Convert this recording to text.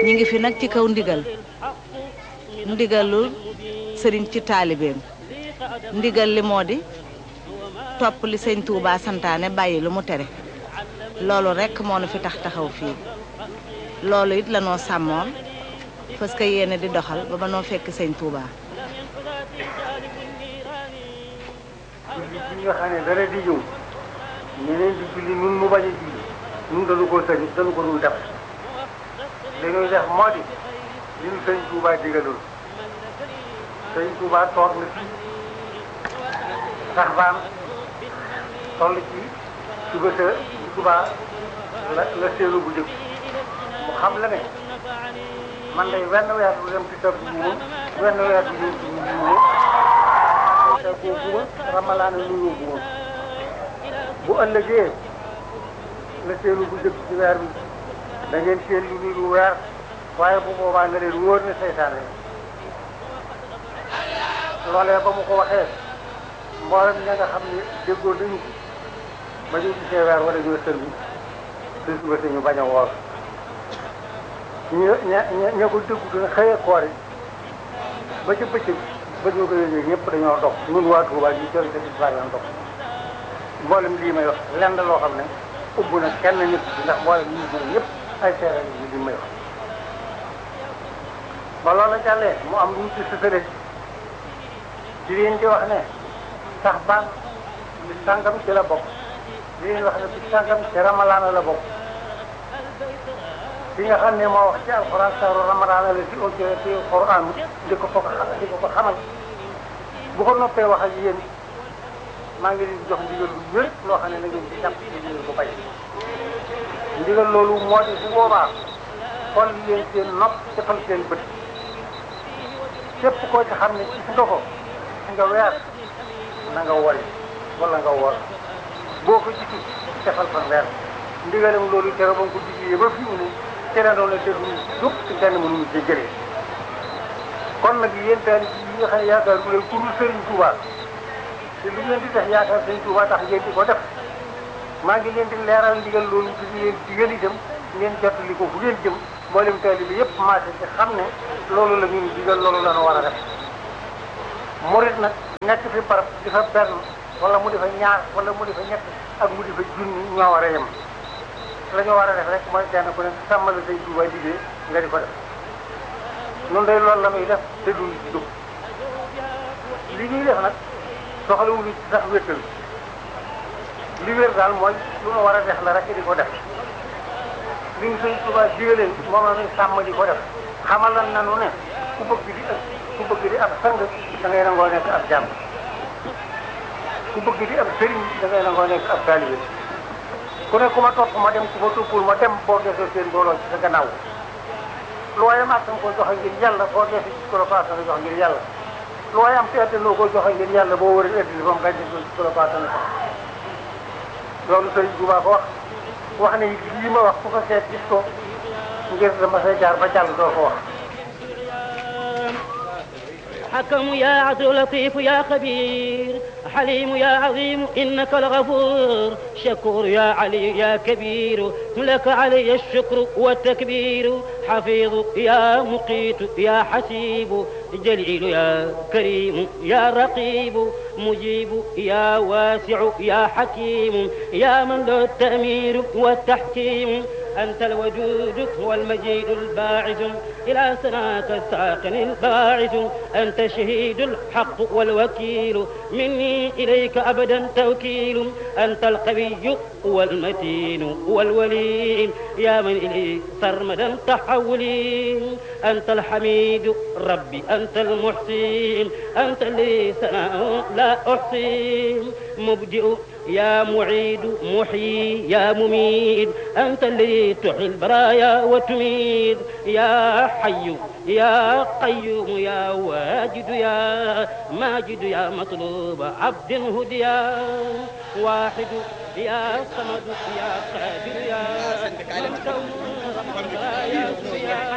ñi ngi fi nag ci kaw ndigal ndigalul sëriñ ci taalibeem ndigal li moo di topp li sëñ Touba santaane bàyyi lu mu tere loolu rekk moo nu fi tax taxaw fii loolu it la noo sàmmoon parce que yéene di doxal ba ba noo fekk sëñ Touba. julli bi nga xam ne dara di ñëw ñeneen di julli nun mu bañ a julli nun dañu ko sëñ dañu ko dul def li ñuy def moo di li ñu sëñ Touba digaloon sëñ Touba toog na fi sax baan toll ci suba sa Touba la la seenu bu jëkk mu xam la ne man day wenn weer bu dem ci sa bu moom wenn weer bu ñëw ci ñu moom te boobu ramalaana lu yóbbu woon bu ëllëgee la seenu bu jëkk ci weer bi da ngeen seen lu niru weer waaye bu boobaa nga leen wóor ne seytaane loolee ba mu ko waxee mboolem ña nga xam ne déggoo dañu ko ba ñu gisee weer wala ñoo sël bi su suba si ñu bañ a woor ña ña ña ko déggu dina xëyee koor yi ba ci bëccëg ba ñu ko yëgee ñëpp dañoo dox ñun waa Touba ñu jël te bis baa yoon dox mboolem lii may wax lenn loo xam ne ubbu na kenn nit ndax mboolem ñi ñu ñëpp ay seere yi li may wax ba loola jàllee mu am lu ñu ci sësale ci leen di wax ne sax baan bi sàngam ci la bokk li leen wax ne bi sàngam ci ramalaana la bokk fi nga xam ne moo wax ci alxuraan saaru ramadaana la ci audio ci alxuraan di ko ko di ko ko xamal bu ko noppee wax ak yéen maa ngi leen di jox ndigal lu wér loo xam ne na ngeen ci jàpp ci ndigal bu bay ndigal loolu moo di bu boobaa xool leen seen nopp defal seen bët képp koo ci xam ne gis nga ko gis nga weer na nga wori wala nga wor boo ko gisul defal fan weer ndigalam loolu tere ba nga ko diglee ba fi mu ne tere doon la déglu dëpp te kenn mënuñu ci jëlee kon nag yéen taali yi nga xam ne yaakaar bu leen ku dul Sëriñ Tuuba te lu ngeen di def yaakaar Sëriñ Tuuba tax ngeen di ko def maa ngi leen di leeral ndigal loolu di leen digal itam ngeen jottali ko fu ngeen jëm mboolem taali bi yëpp marché ci xam ne loolu la ñuy digal loolu la ñu war a def murit nag nekk fi barab di fa benn wala mu di fa ñaar wala mu di fa ñett ak mu di fa junni ñoo war a yem la ñu war a def rek mooy kenn ku ne sàmmala say Tuuba liggéey nga di ko def noonu day loolu la muy def te duñ ci dugg li ñuy def nag soxlawuñu ci sax wéttal li wér daal mooy lu ñu war a def la rek di ko def li ñu sëñ Tuuba digaleen moom la ñuy sàmm di ko def xamal lan nanu ne ku bëgg di ak ku bëgg di ab sang da ngay nangoo nekk ab jàmm ku bëgg di ab sëriñ da ngay nangoo nekk ab taalibe ku ne ku ma topp ma dem ku ma toppul ma dem boo desee seen mbooloo ci sa gannaaw looy am ak ko joxe ngir yàlla boo desee ci kolopaas nga jox ngir yàlla looy am te noo ko joxe ngir yàlla boo wëree ëdd li ba mu gañ ci kolopaas nga jox loolu sëriñ Tuuba ko wax wax ne lii ma wax ku ko seet gis ko ngir dama say jaar ba jàll doo ko wax حكم يا عدل لطيف يا خبير حليم يا عظيم إنك الغفور شكور يا علي يا كبير لك علي الشكر والتكبير حفيظ يا مقيت يا حسيب جليل يا كريم يا رقيب مجيب يا واسع يا حكيم يا من له التأمير والتحكيم أنت الوجود والمجيد الباعث إلى سناك الساقن الباعث أنت شهيد الحق والوكيل مني إليك أبدا توكيل أنت القوي والمتين والولي يا من إليك سرمدا تحولي أنت الحميد ربي أنت المحسين أنت اللي سناء لا أحصي مبدئ يا معيد محيي يا مميت أنت اللي تحيي البرايا وتميت يا حي يا قيوم يا واجد يا ماجد يا مطلوب عبد هديا واحد يا صمد يا قادر يا من كون ربك يا